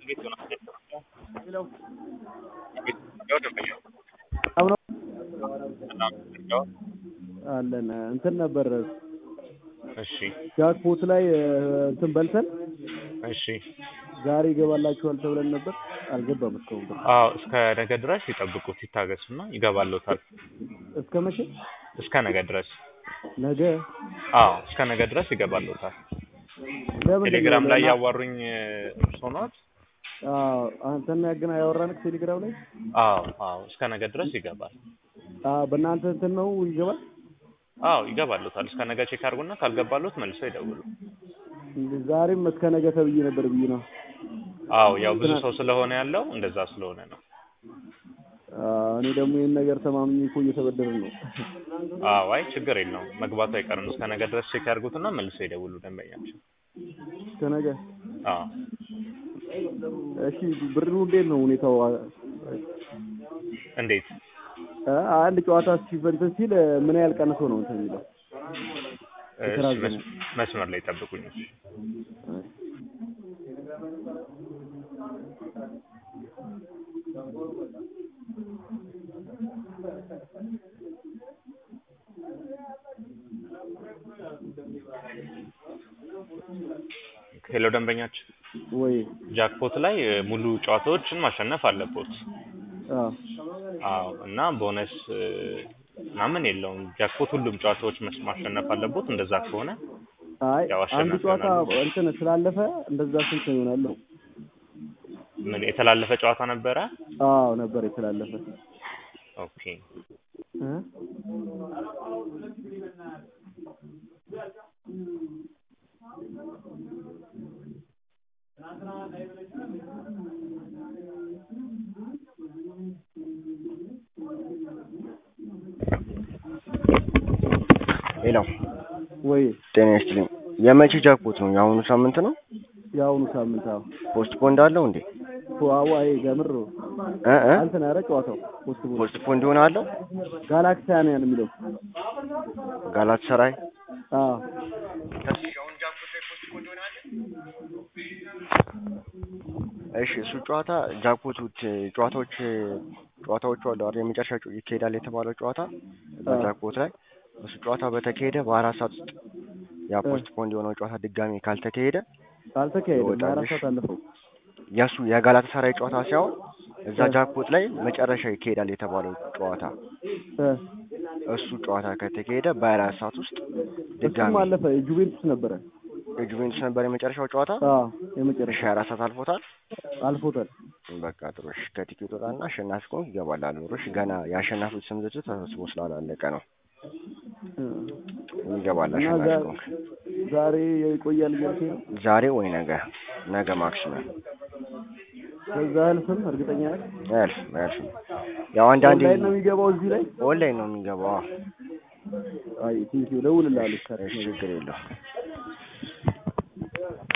አለን እንትን ነበር እሺ ጃክፖት ላይ እንትን በልተን እሺ ዛሬ ይገባላችኋል ተብለን ነበር። አልገባም እስካሁን ብር። አዎ እስከ ነገ ድረስ ይጠብቁት ይታገሱና ይገባልዎታል። እስከ መቼ? እስከ ነገ ድረስ ነገ አዎ እስከ ነገ ድረስ ይገባልዎታል። ለምንድን ቴሌግራም ነው ላይ ለማ- ያዋሩኝ እርስዎ ነዎት? አዎ አንተና ያገና ያወራንክ ቴሌግራም ላይ አዎ አዎ እስከ ነገ ድረስ ይገባል። አዎ በእናንተ እንትን ነው ይገባል። አዎ ይገባልዎታል። እስከ ነገ ቼክ አድርጉና ካልገባልዎት መልሰው ይደውሉ። ዛሬም እስከ ነገ ተብዬ ነበር ብዬ ነው። አዎ ያው ብዙ ሰው ስለሆነ ያለው እንደዛ ስለሆነ ነው። አዎ እኔ ደግሞ ይህን ነገር ተማምኜ እኮ እየተበደርን ነው። አዎ አይ ችግር የለውም መግባቱ አይቀርም። እስከ ነገ ድረስ ቼክ ያድርጉትና መልሰው ይደውሉ ደንበኛቸው። እስከ ነገ አዎ እሺ ብሩ እንዴት ነው ሁኔታው? እንዴት አ አንድ ጨዋታ ሲበንትን ሲል ምን ያህል ቀንሶ ነው እንትን የሚለው? እሺ፣ የተራዘመ። መስ- መስመር ላይ ጠብቁኝ። እሺ። ሄሎ ደንበኛችን ወይ ጃክፖት ላይ እ, ሙሉ ጨዋታዎችን ማሸነፍ አለቦት። አዎ አዎ እና ቦነስ እ, ምናምን የለውም። ጃክፖት ሁሉም ጨዋታዎች መስ- ማሸነፍ አለቦት። እንደዛ ከሆነ አይ ያው አንድ አሸናፊ ጨዋታ ይሆናሉ። እንትን ስላለፈ እንደዛ ስንት ነው ይሆናል ነው? ምን የተላለፈ ጨዋታ ነበረ? አዎ ነበር የተላለፈ ኦኬ እ ሄሎ ወይ ጤና ይስጥልኝ። የመቼ ጃክፖት ነው? የአሁኑ ሳምንት ነው? የአሁኑ ሳምንት አዎ ፖስት ፖንድ አለው እንዴ? ዋዋይ ገምር እ እ አንተን ኧረ ጨዋታው ፖስት ቦል ፖስት ፖንድ ሆነ አለው? ጋላክሲያን የሚለው ጋላት ሰራይ አዎ እሺ እሱ ጨዋታ ጃክፖቶች ጨዋታዎች ጨዋታዎቹ አሉ አይደል? የመጨረሻ ጨ- ይካሄዳል የተባለው ጨዋታ አዎ። ጃክፖት ላይ እሱ ጨዋታ በተካሄደ በአራት ሰዓት ውስጥ ያ እ። ፖስት ፖንድ የሆነው ጨዋታ ድጋሜ ካልተካሄደ አልተካሄደም። ይወጣልሽ። አራት ሰዓት አለፈው። የእሱ የጋላት ሰራይ ጨዋታ ሳይሆን እዛ እ። ጃክፖት ላይ መጨረሻ ይካሄዳል የተባለው ጨዋታ እ እሱ ጨዋታ ከተካሄደ በአራት ሰዓት ውስጥ እሱም ድጋሜ አለፈ። የጁቬንቱስ ነበረ። የጁቬንቱስ ነበር የመጨረሻው ጨዋታ አዎ እሺ የመጨረሻ አራት ሰዓት አልፎታል። አልፎታል። በቃ ጥሩ እሺ። ከቲኬት ወጣና አሸናፊ ከሆንክ ይገባል አሉ። እሺ ገና የአሸናፊዎች ስም ዝርዝር ተሰብስቦ ስላላለቀ ነው እ ይገባል እና አሸናፊ ዛ- ከሆንክ ዛሬ ይቆያል እያልከኝ ነው? ዛሬ ወይ ነገ ነገ ማክሲመም ከዛ አያልፍም። እርግጠኛ ነህ? አያልፍም አያልፍም። ያው አንዳንዴ ኦንላይን ነው የሚገባው እዚህ ላይ? ኦንላይን ነው የሚገባው። አዎ። አይ ቲንኪው ደውልልሃለሁ። እሺ ችግር የለውም።